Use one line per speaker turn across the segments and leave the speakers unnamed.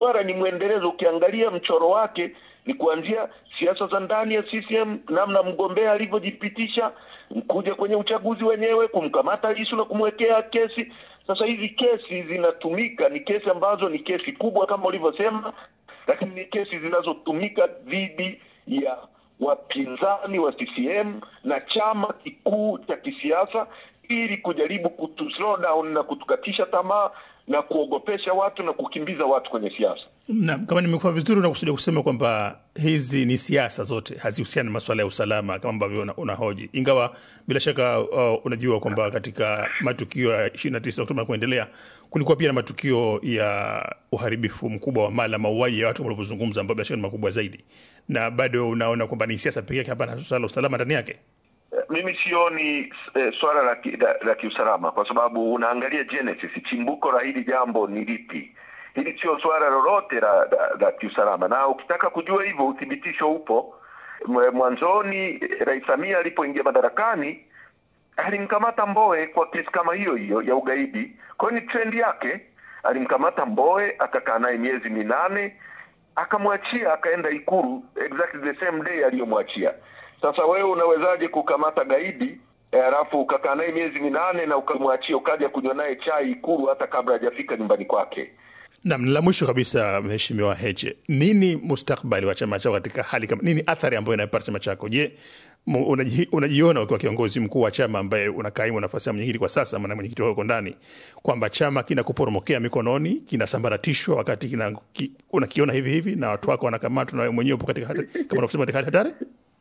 Mswara ni mwendelezo. Ukiangalia mchoro wake ni kuanzia siasa za ndani ya CCM, namna mgombea alivyojipitisha, kuja kwenye uchaguzi wenyewe, kumkamata Lissu na kumwekea kesi. Sasa hizi kesi zinatumika, ni kesi ambazo ni kesi kubwa kama ulivyosema, lakini ni kesi zinazotumika dhidi ya wapinzani wa CCM na chama kikuu cha kisiasa ili kujaribu kutu slow down na kutukatisha tamaa na kuogopesha watu na kukimbiza watu kwenye siasa.
Na kama nimekuwa vizuri, unakusudia kusema kwamba hizi ni siasa zote, hazihusiani na masuala ya usalama kama ambavyo una- unahoji, ingawa bila shaka uh, unajua kwamba katika matukio ya 29 Oktoba kuendelea kulikuwa pia na matukio ya uharibifu mkubwa wa mali, mauaji ya watu kama ulivyozungumza, ambayo bila shaka ni makubwa zaidi, na bado unaona kwamba ni siasa pekee yake, hapana swala la usalama ndani yake.
Mimi sioni eh, swala la, ki- la, la kiusalama kwa sababu unaangalia genesis, chimbuko la hili jambo ni lipi. Hili sio swala lolote la, la, la kiusalama, na ukitaka kujua hivyo uthibitisho upo. Mwe- Mwanzoni eh, Rais Samia alipoingia madarakani alimkamata Mbowe kwa kesi kama hiyo hiyo ya ugaidi. Kwa hiyo ni trendi yake, alimkamata Mbowe akakaa naye miezi minane akamwachia akaenda Ikulu exactly the same day aliyomwachia. Sasa wewe unawezaje kukamata gaidi eh, alafu ukakaa naye miezi minane na ukamwachia ukaja kunywa naye chai Ikulu hata kabla hajafika nyumbani kwake?
Nam, la mwisho kabisa, Mheshimiwa Heche, nini mustakbali wa chama chako katika hali kama nini, athari ambayo inapata chama chako? Je, mu- unaji- unajiona ukiwa kiongozi mkuu wa chama ambaye unakaimu nafasi ya mwenyekiti kwa sasa, maana mwenyekiti wako ndani, kwamba chama kinakuporomokea mikononi, kinasambaratishwa wakati kina, ki, unakiona hivi hivi na watu wako wanakamatwa na wewe mwenyewe upo katika hali- kama unavyosema katika hali hatari?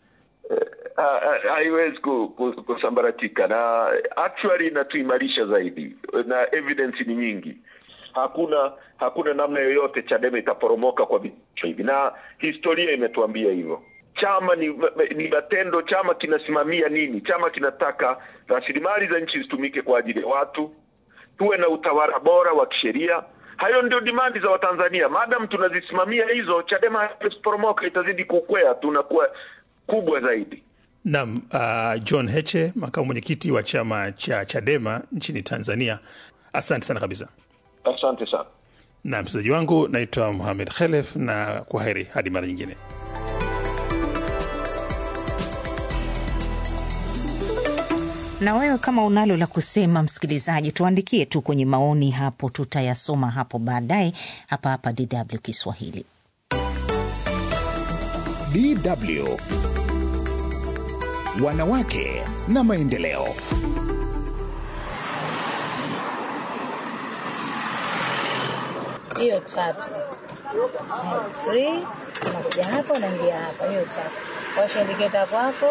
Ha- ha- haiwezi ku- ku- kusambaratika na actually inatuimarisha zaidi na evidence ni nyingi hakuna hakuna namna yoyote chadema itaporomoka kwa vitisho hivi na historia imetuambia hivyo chama ni, ni matendo chama kinasimamia nini chama kinataka rasilimali za nchi zitumike kwa ajili ya watu tuwe na utawala bora wa kisheria hayo ndio dimandi za watanzania madam tunazisimamia hizo chadema haiwezi kuporomoka itazidi kukwea tunakuwa kubwa zaidi
Nam, uh, John Heche, makamu mwenyekiti wa chama cha Chadema nchini Tanzania, asante sana kabisa.
asante sana
Na mchezaji wangu naitwa Muhamed Khelef, na kwa heri hadi mara nyingine.
Na wewe kama unalo la kusema, msikilizaji, tuandikie tu kwenye maoni hapo, tutayasoma hapo baadaye hapa hapa DW Kiswahili.
DW Wanawake na Maendeleo.
hiyo tatu Eh, free unakuja hapa unaingia hapa hiyo tatu washa indiketa kwako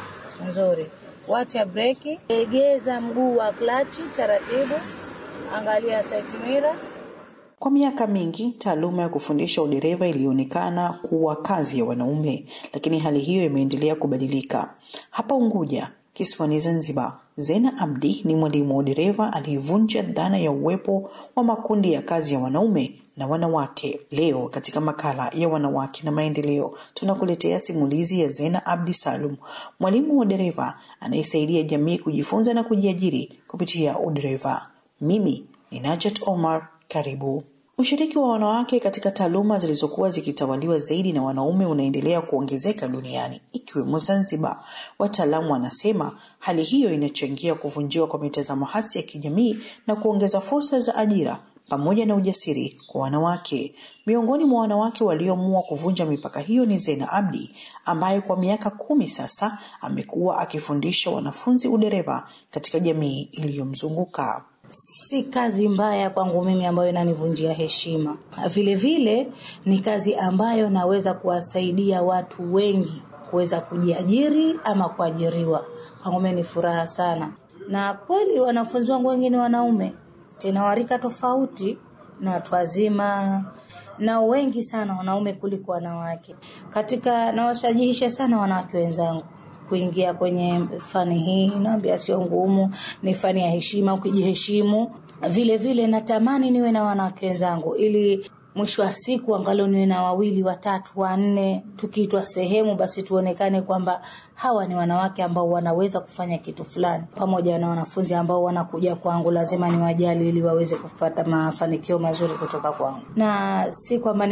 nzuri wacha breki egeza mguu wa klachi taratibu angalia side mirror
Kwa miaka mingi taaluma ya kufundisha udereva ilionekana kuwa kazi ya wanaume, lakini hali hiyo imeendelea kubadilika. Hapa Unguja, kisiwani Zanzibar, Zena Abdi ni mwalimu wa udereva aliyevunja dhana ya uwepo wa makundi ya kazi ya wanaume na wanawake. Leo katika makala ya wanawake na maendeleo, tunakuletea simulizi ya Zena Abdi Salum, mwalimu wa dereva anayesaidia jamii kujifunza na kujiajiri kupitia udereva. Mimi ni Najat Omar, karibu. Ushiriki wa wanawake katika taaluma zilizokuwa zikitawaliwa zaidi na wanaume unaendelea kuongezeka duniani ikiwemo Zanzibar. Wataalamu wanasema hali hiyo inachangia kuvunjiwa kwa mitazamo hasi ya kijamii na kuongeza fursa za ajira pamoja na ujasiri kwa wanawake. Miongoni mwa wanawake walioamua kuvunja mipaka hiyo ni Zena Abdi ambaye kwa miaka kumi sasa amekuwa akifundisha wanafunzi udereva katika jamii iliyomzunguka.
si kazi mbaya kwangu mimi ambayo inanivunjia heshima. Vile vile ni kazi ambayo naweza kuwasaidia watu wengi kuweza kujiajiri ama kuajiriwa. Kwangu mimi ni furaha sana, na kweli wanafunzi wangu wengi ni wanaume, tena warika tofauti na watu wazima na wengi sana wanaume kuliko wanawake. Katika nawashajihisha sana wanawake wenzangu kuingia kwenye fani hii, naambia sio ngumu, ni fani ya heshima, ukijiheshimu. Vile vile natamani niwe na wanawake wenzangu ili mwisho wa siku angalau niwe na wawili watatu wanne, tukiitwa sehemu basi tuonekane kwamba hawa ni wanawake ambao wanaweza kufanya kitu fulani. Pamoja na wanafunzi ambao wanakuja kwangu, lazima niwajali ili waweze kupata mafanikio mazuri kutoka kwangu, na si kwamba